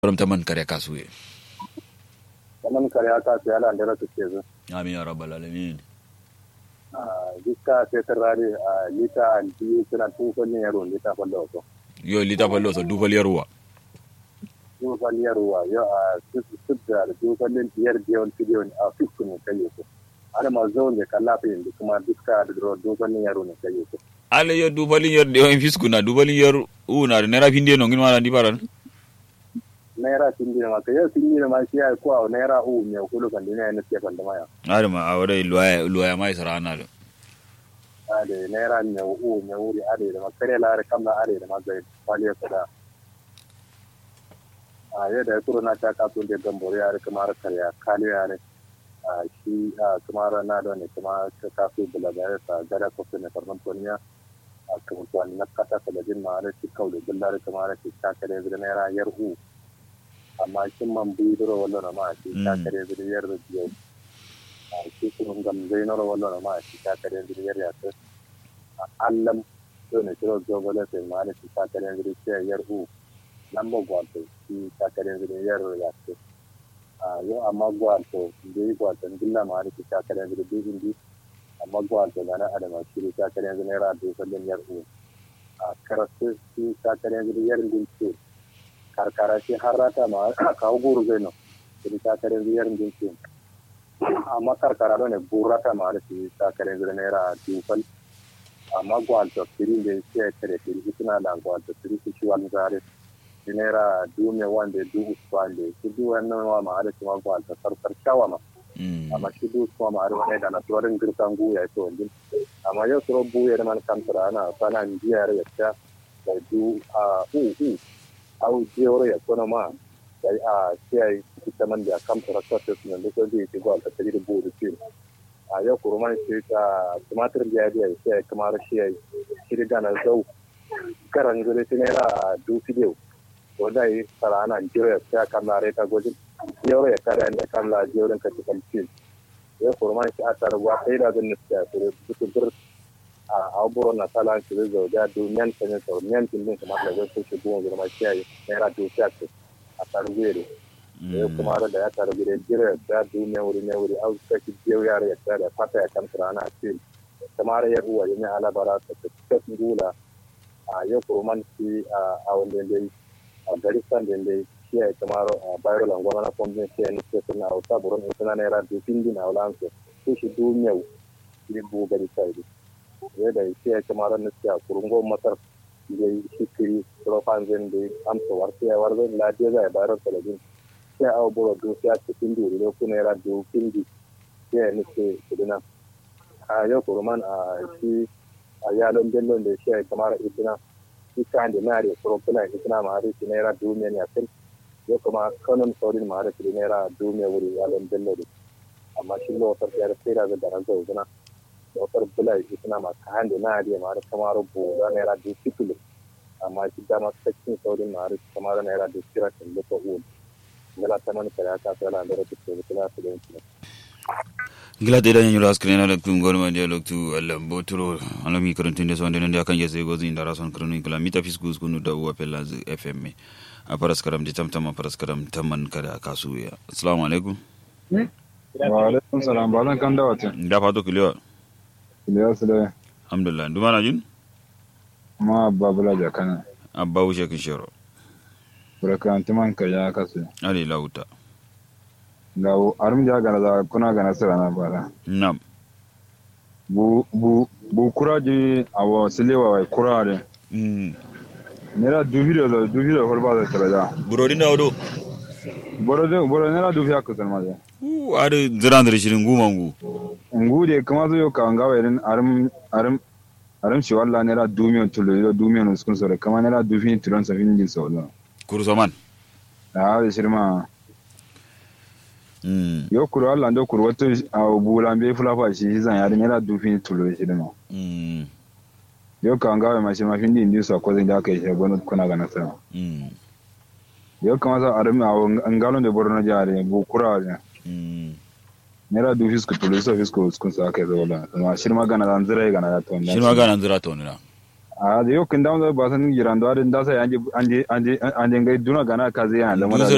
Baram taman kare kasuye. Taman kare kasu ya landara su ke zo. Amin ya rabbal alamin. Dukka sai tarare a lita biyu suna tufan ne yaro lita fallo so. Yo lita fallo so dufal yarwa. Tufan yarwa yo a sudda da tufan ne biyar biyon biyon a fiskun ne kai so. Ana ma zo ne kalla fa yin kuma dukka da tufan ne yaro ne kai so. Ale yo dufalin yar de on fiskuna dufalin yar una nera finde no ngin wala ndi paran. naira sindina ma ka yau sindina ma shi ya kuwa naira u me kulu kan dina ne ke kan da maya Are ma awre luaya luaya mai sarana do. ade naira me u me wuri ade da makare la are kamla ade da mazai faliya sada a yau da kuro na ta ka tun da gambore ya kamar karya kali ya ne a shi a kamar na da ne kuma ka kafu bula da ta gada ko ne karman toniya a kuma tuwani na kata salajin ma da shi kaule bullar kamar shi ta kare da naira yar u amma kin man bidoro wallo na ma shi ta kare zuriyar da biyo a shi kun gam zai noro wallo na ma shi ta kare zuriyar ya ta allam to ne kiro gobala sai ma da shi ta kare zuriyar yar u nan ba gwato shi ta kare zuriyar ya ta a yo amma gwato da yi gwato dilla ma da shi ta kare zuriyar indi amma gwato na adama shi ta kare zuriyar da sallin yar u a karatu shi ta kare zuriyar din ce karkara ce har rata ma kawo guru zai nan kudi takarar biyar din ce amma karkara da ne burata ma da su takarar biyar naira dufal amma gwalta firi da ya kare firi suna da gwalta firi su shi wani zare shi naira dume wanda du usman da shi du wannan wa ma da kuma gwalta sarkar shawa ma amma shi du usman ma da wani da na tuwarin girkan guya ce wajen amma yau suro buya da man kamtara ana sana biyar ya ta da du a u u au jewro ya kono ma dai a sai kita man da kam tara ta ta nan da ko ji ti gol ta tiri bu da tin a ya kurman sai ta tumatir da ya sai kamar shi ya shi da na zau karan gure tin era du video to dai sara ana jiro ya sai kan na reta gojin jewro ya kare ne kan la jewro ka ti kan tin ya kurman shi a tar wa sai da zan nista to da a abubuwan na sala su zai zau da duniyan ta ne sau niyan tun din kamar da zai shi buwan girma kiyaye naira dukiya ce a tarbiyyar ya kuma da ya tarbiyyar jira da duniya wuri ne wuri au ta ki biyo yara ya tsada fata ya kan rana a cikin kamar ya uwa ya ne alabara ta ta gula a yau kuruman shi a wanda dai a gari san da dai kiyaye kamar bayar langwama na kwamfin kiyaye ne ke suna auta burin suna naira dufin din a wulansu su shi duniya ne bu gari sai yadda ya kamar na siya kurungo masar da shikiri profan zan da amsa warta ya warzan lafiya zai bayar talabin sai a bura do ya ce kin duri ne kuna yara do kin di ya ne ce kudina a yau kurman a shi a yalon bellon da shi kamar idina shi kan da na da profila idina ma har shi naira dume ne akan yau kuma kanon saurin ma har shi naira dume wuri yalon bello amma shi lokacin ya sai da da ran zauna dokar bula shi suna masu hande na ariya ma da kamar boga naira da fitulu amma shi dama sakin saurin na ariya kamar naira da kira kan lufa uwan gala ta mani kare aka tsala da rata ke bukula su da yanki gila te da nyura askre na lektu ngor ma dia lektu alam botro alami karantun de sonde ndia kan jese gozi ndara son kronu kala mita fiskus kunu da uwa pela fm a paras karam di tamtam a paras karam tamman kada kasuya assalamu alaikum wa alaikum salam balan kan da wata da fato kiliwa Ilyas da alhamdulillah nduma na jin ma babula da kana abba wuce kin shiro burakanti man ka ya kasu ali lauta ga arum ja gana da kuna gana sira na bara nam bu bu bu kura ji awo silewa wai kura de mm nera du video da du video holba da tara da burodi na odo boro de boro nera du fiya kusan ma de u ade zirandre shirin gumangu ngu de kama zo yo ka nga wairin arum arum arum shi walla nera du miyon tulo yo du miyon uskun sore kama nera du fin tulon sa fin din so la kursoman da da shirma mm yo kuro Allah ndo kuro wato a bula be fula fa shi zan yari nera du fin tulo shi da ma mm yo ka nga wai ma shi ma fin din din so ko zan da kai shi gono kuna ga nasara mm yo kama sa arum a ngalon de borno jare bu kura ne mm nera du fisku tulo so fisku uskun sa kai zo la ma shirma gana dan zira gana da to shirin magana zira to ne na a da yau kin dawo ba san giran da da sa anje anje anje anje ngai duna gana kaze yana da Dun